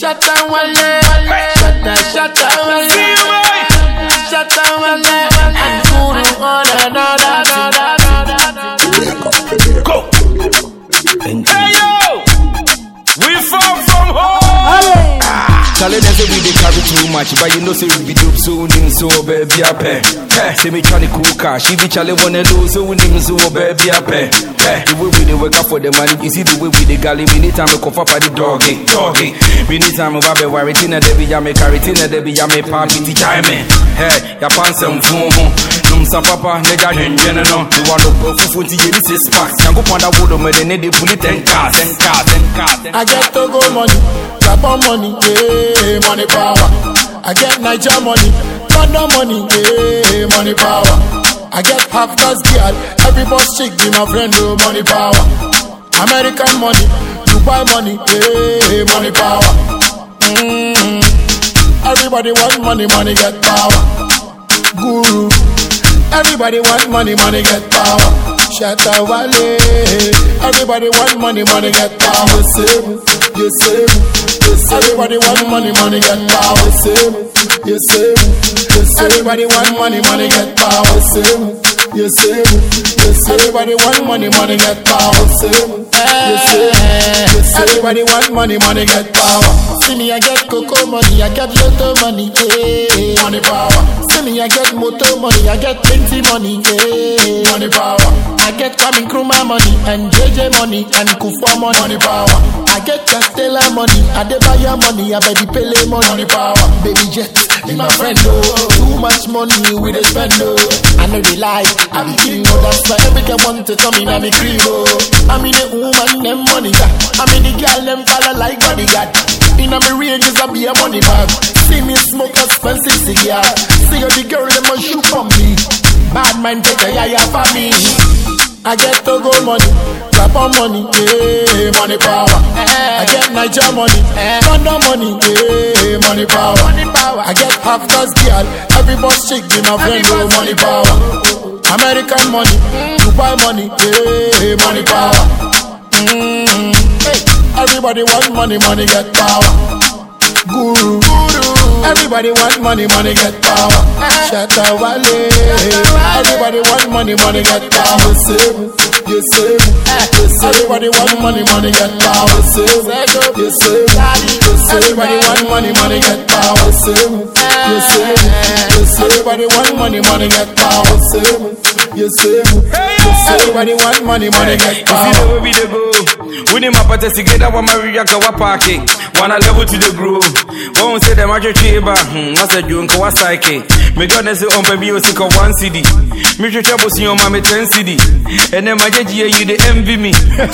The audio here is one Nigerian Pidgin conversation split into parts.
shut down one leg. Shut down, shut down one leg. Shut down one leg. And guru on another, another, another. Go. Hey yo, we far from home. Charlie, they say we dey carry too much, but you know say we be dope, so nim so baby a pay. Hey, say me tryna cool cash, if you Charlie wanna lose, so nim so baby a pay. Hey, the way we dey work out for the money, you see the way we dey galley, we need time to cough up at the doggy, doggy. We need time to babe worry, tina debi ya me carry, tina debi ya me palm, piti chime. Hey, ya pan some phone, num sa papa, neja nyenjene no. You want to go fufu ti ye this is spark. Yango panda wodo me de ne de puli ten cars, ten cars, ten cars. I get Togo money, Gabon money, yeah, money power. I get Niger money, London money, yeah, money power. I get half gas girl, every boss chick be my friend, oh, money power. American money, Dubai money, yeah, money power. Mm. Everybody want money, money get power. Guru. Everybody want money, money get power. Shatta Wale. Everybody want money, money get power. You save me, you save me, you save Everybody want money, money get power. You save me, you save me, you save Everybody want money, money get power. You save me, you save me, you save Everybody want money, money get power. You save me, you save me, you save Everybody want money, money get power. See me, I get cocoa money, I get lotto money, yeah. Money power. See me, I get moto money, I get plenty money, yeah. Money power. I get Kwame Nkrumah money and JJ money and Kufa money. Money power. I get Castella money, Adebayo money, I bet the Pele money. Money power. Baby Jet, be my friend, oh. Too much money we dey spend, oh. I know they lie, I be king, oh. That's why every girl want to come in, I'm a cream, oh. I'm in the woman, them money, God. I'm in the girl, them follow like bodyguard. In a me ranges, I be a money bag. See me smoke expensive cigar. See how the girl, them a shoot on me. Bad mind take a yaya for me. I get Togo money, Gabon money, yeah, money power. I get Niger money, London money, yeah, money power. I get half gas girl, every boss chick be my friend, oh, money power. American money, Dubai money, yeah, money power. Mm, hey, everybody want money, money get power. Guru. Everybody want money, money get power. Shatta Wale. Everybody want money, money get power. You save me, you save me, you save Everybody want money, money get power. You save me, you save me, you save Everybody want money, money get power. You save me, you save me, you save Everybody want money, money get power. You save me, you save me, you save Everybody want money, money get You see the power. way we dey go. We need my party together, one Maria go a parking. One a level to the groove. One say them a chiba. Hmm, what's a junk, what's psyche? Me gonna say on baby, you sick of one CD. Me should trouble see your mommy 10 CD. And then my judge, you the envy me.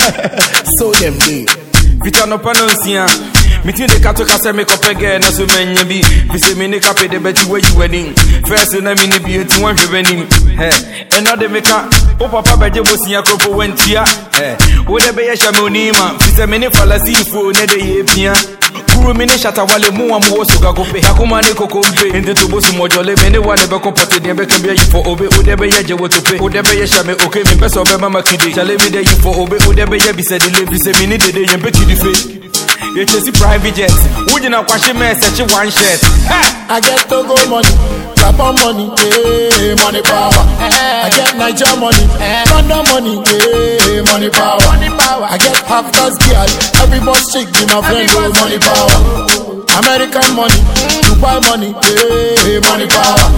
So them day. Vita no panonsia. Meeting the kato kasa make up again, na so many bi. Fi se me ne kape de beti where you wedding. First na me ne bi eti wan hwe benim. Hey, and now they make a o papa beje bosia kropo wentia. Hey, wo de be ye sha me onima. Fi se me ne falasi fo ne de ye pia. Kuro mi ne shata wale mu wa mu wo so gagope. Yakuma ne kokompe. Ende to bosu mojole me ne wale be kompote de be kembe yi for obe. O de be ye je wo tope. O de be ye sha me okay me peso be mama kide. Chale me de yi for obe. O de be ye bi se de le bi se me ne de de ye be kidi fe. yɛkyɛsi private jet wogyina kwahye ma ɛsɛkye one shirt I get Togo money, Gabon money, yeah, money power. I get Niger money, London money, yeah, money power. I get half gas girl, every boss chick be my friend, oh, money power. American money, Dubai money, yeah, money power.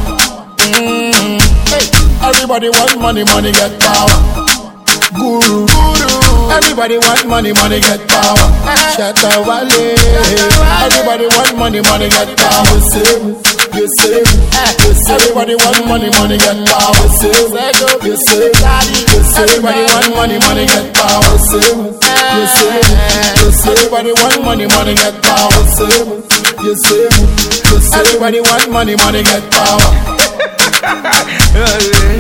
Mm, hey, everybody want money, money get power. Guru. Everybody want money, money get power. Shatta Wale. Everybody want money, money get power. You save me, you save me, you save Everybody want money, money get power. You save me, you save me, you save Everybody want money, money get power. You save me, you save me, you save Everybody want money, money get power. You save me, you save me, you save Everybody want money, money get power.